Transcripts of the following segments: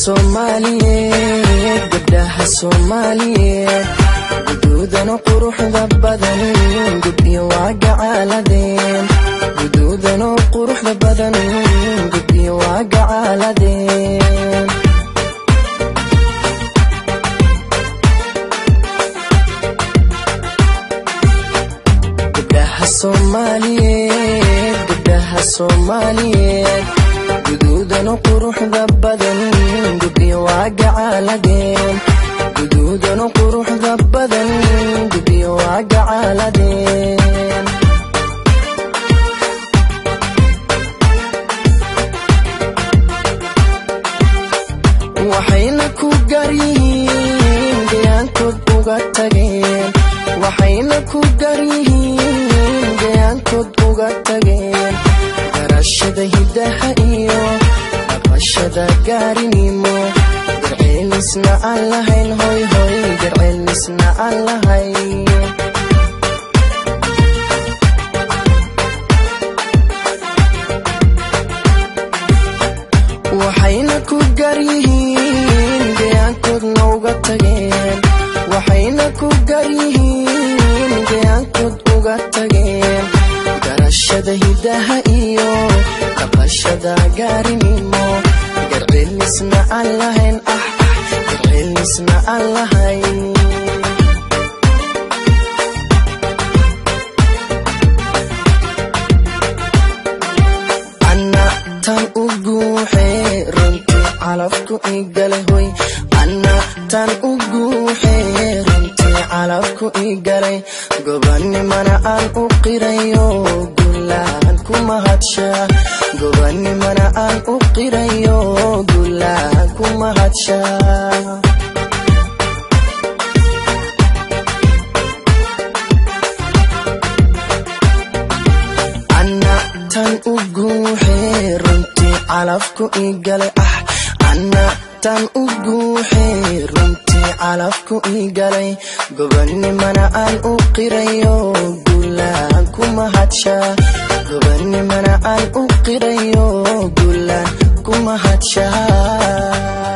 soomaaliyeed gabdhaha soomaaliyeed guduudana quruxda badan gubyo waa gacaaladeen guduudana quruxda badan gubyo waa gacaaladeen gabdhaha soomaaliyeed gabdhaha soomaaliyeed guduudana quruxda badan gubyo waa gacaaladeen guduudana quruxda badan gubyo waa gacaaladeen waxayna ku garyihiin gayaankood uga tageen waxayna ku garyihiin gayaankood uga tageen garashada hiddaha iyo dhaqashada gaarinimo garceelisna aan lahayn hoy hoy garceelisna aan lahayn waxayna ku garyihiin gayaankoodna uga tageen waxayna ku garyihiin gayaankood uga tageen garashada hiddaha iyo dhaqashada gaarinimo garceelisna aan lahayn ah ah garceelisna aan lahayn anna tan u guuxee runtii calafku igalay hoy anna tan u guuxee runtii calafku igalay gobanimana aan u qirayo gulaan ku mahadshaa gobanimana aan u qirayo gulaan ku mahadshaa anna tan u guuxee runtii calafku igalay ah anna tan u guuxee runtii calafku igalay gobanimana aan u qirayo gulaan ku mahadshaa gobanimana aan u qirayo gulaan ku mahadshaa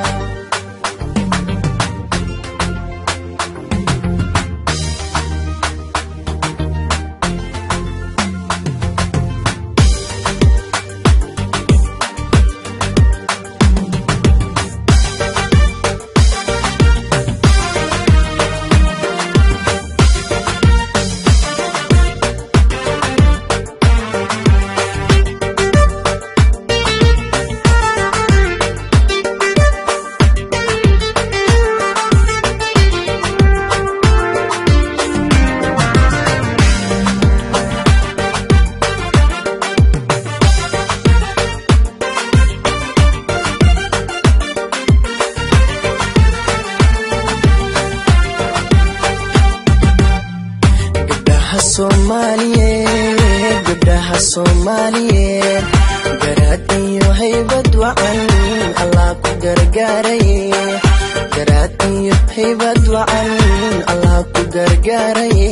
gabdhaha soomaaliyeed gabdhaha soomaaliyeed garaad iyo haybad wacan allah ku gargaaraye garaad iyo haybad wacan allah ku gargaaraye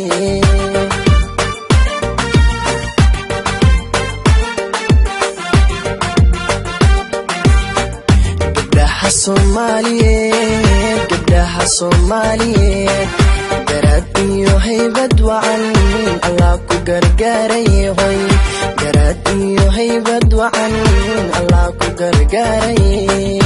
gabdhaha soomaaliyeed gabdhaha soomaaliyeed garaad iyo haybad wacan allah ku gargaaraye hoy garaad iyo haybad wacan allah ku gargaaraye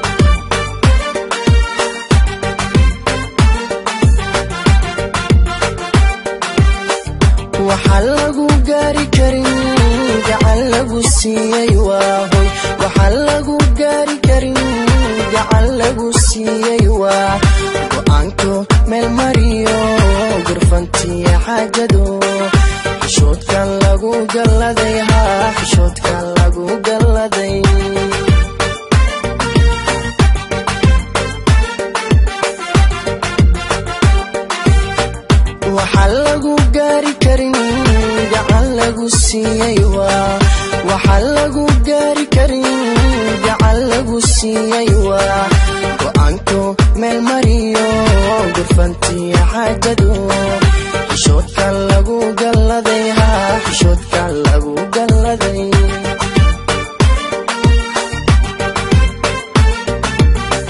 waxaa lagu gaari karin gacan lagu siiyey waa hoy waxaa lagu gaari karin gacan lagu siiyey waa go-aanko meel mariyo gurfantiya xaajado xishoodkan lagu galladay haa xishoodkan lagu galladay waxaa lagu gaari karin gacan lagu siiyey waa waxaa lagu gaari karin gacan lagu siiyey waa go-aanko meel mariyo gurfantiya xaajado xishoodkan lagu galladay haa xishoodkan lagu galladay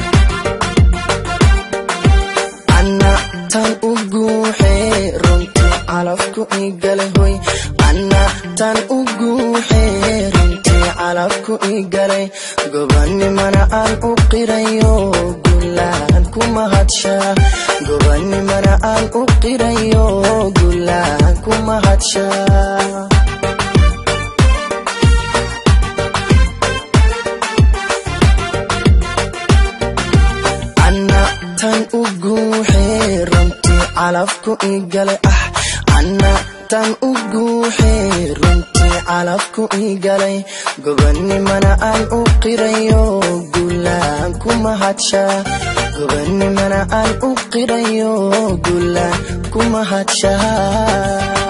anna tan u guuxee runtii calabku ii galay gobanimana aan u qirayo gulaan ku mahadshaa gobanimana aan u qirayo gulaan ku mahadshaa anna tan u guuxee runtii calabku ii galay ah anna tan u guuxee runtii calabku ii galay gobanimana aan u qirayo gulaan ku mahadshaa gobanimana aan u qirayo gulaan ku mahadshaa